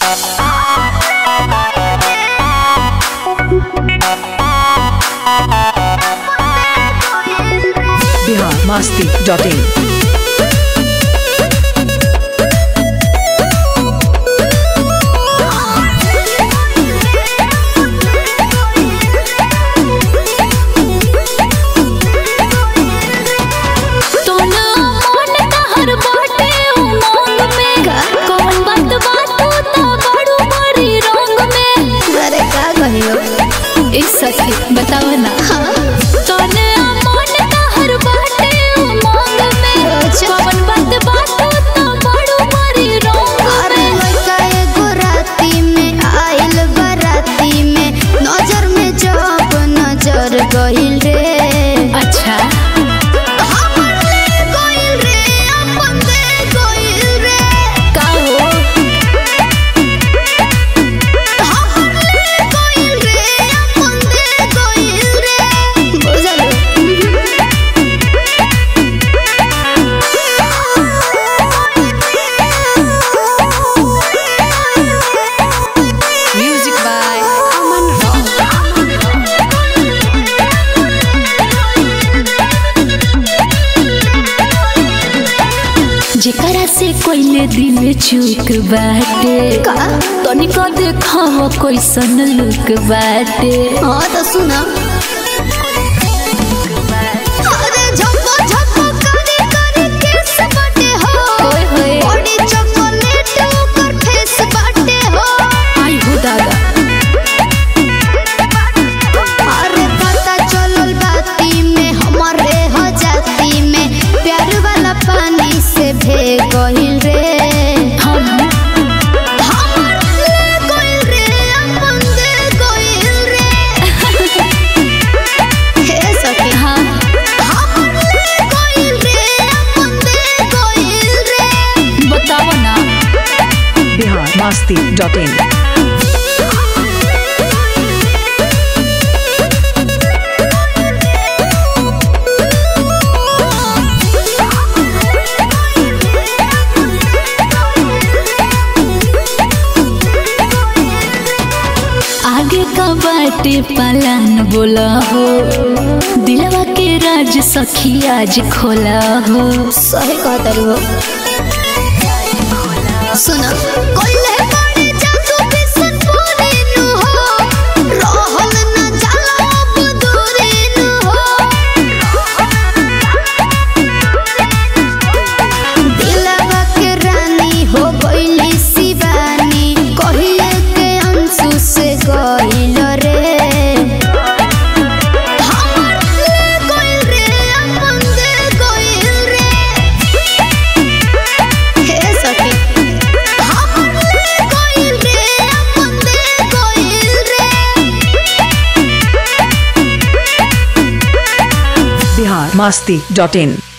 Bihar Masti dot in तोना मन तहर बाटे उमंग में कौन बात बातू तो बड़ू बड़ी रंग में अरे का कहियो एक सखी बताओ ना तोने मन तहर बाटे उमंग में अच्छा। कौन बात बातू तो बड़ू बड़ी रंग अरे लड़का एगो राती में आइल बराती में नजर में जब नजर गइल रे अच्छा हमर ले गइल रे अपन दे गइल रे का हो हमर ले गइल रे अपन दे गइल रे बुझल म्यूजिक बाय अमन रॉक जेकरा से कोइले दिल चूक बाटे का तनिक देखाव कैसन लुक बाटे हाँ तो सुना अरे झप्पो झप्पो करे करे केस बाटे हो ओए होए बॉडी चॉकलेट ओकर फेस बाटे हो आई हो दादा अरे पता चलल बाती में हमारे हो जाती में प्यार वाला पानी से भे गइल रे हम हमर ले गइल रे अपन दे गइल रे हे सखी हाँ हमर ले गइल रे अपन दे गइल रे बताओ ना बिहार मस्ती डॉट इन आगे का बाटे पालन बोला हो दिलवा के राज सखी आज खोला हो सही कहता रू सुना कोइले बड़े जादू बिसन पूरी नु हो रहल न जाला अब दूरी नु हो दिलवा के रानी हो गइली शिवानी कहिए के अंशु से गइल रे हमर ले गइल रे अपन दे गइल रे हे सखी हमर ले गइल रे अपन दे गइल रे बिहार मस्ती डॉट इन